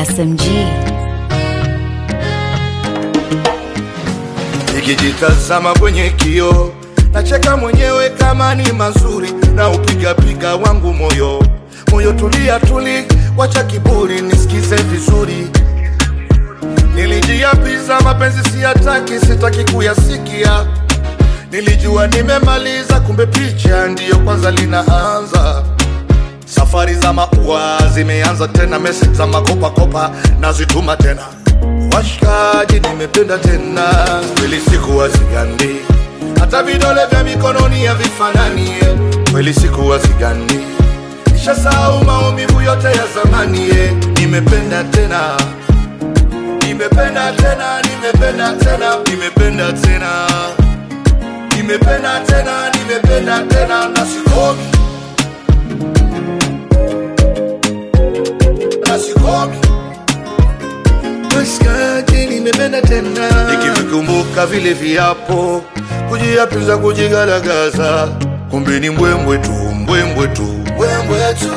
SMG. Nikijitazama kwenye kio nacheka mwenyewe kama ni mazuri, na upigapiga wangu moyo moyo, tulia tuli, wacha kiburi, nisikize vizuri. Nilijiapiza mapenzi siyataki, sitaki kuyasikia. Nilijua nimemaliza, kumbe picha ndiyo kwanza linaanza. Safari za maua zimeanza tena, message za makopakopa nazituma tena. Washikaji, nimependa tena, kweli sikuwa sigandi, hata vidole vya mikononi havifanani. eh. Kweli sikuwa sigandi, nishasahau maumivu yote ya zamani. eh. Nimependa tena, nimependa tena, nimependa tena, nimependa tena, nimependa tena, nimependa tena, na sikomi, na sikomi Maskati nimependa tena, nikivikumbuka vile viapo, kujiapiza kujigalagaza, kumbe ni mbwembwe tu, mbwembwe tu, mbwembwe tu.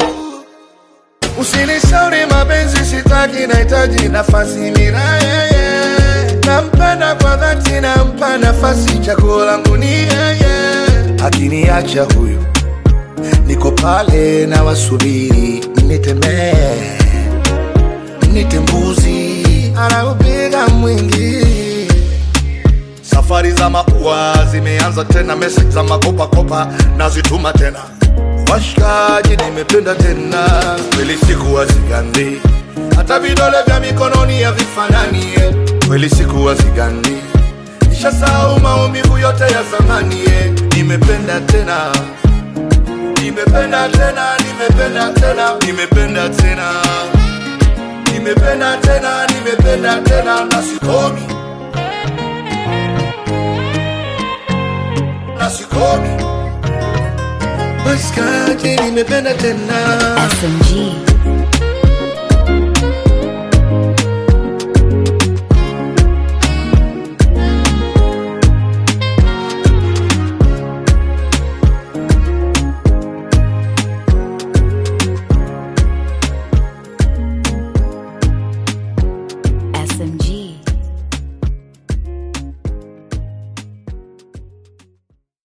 Usinishauri mapenzi, sitaki, nahitaji nafasi mira yeye. Nampenda kwa dhati, nampa nafasi, chaguo langu ni yeye. Akiniacha huyu, niko pale na wasubiri, nitemee nite mbuzi anaupiga mwingi. Safari za maua zimeanza tena, message za makopakopa nazituma tena. Washikaji, nimependa tena, kweli sikuwa sigandi, hata vidole vya mikononi havifanani. eh. Kweli sikuwa sigandi, nishasahau maumivu yote ya zamani. eh. Nimependa tena, nimependa tena, nimependa tena, nimependa tena nimependa tena, nimependa tena na sikomi, na sikomi. Maskati, nimependa tena. SMG.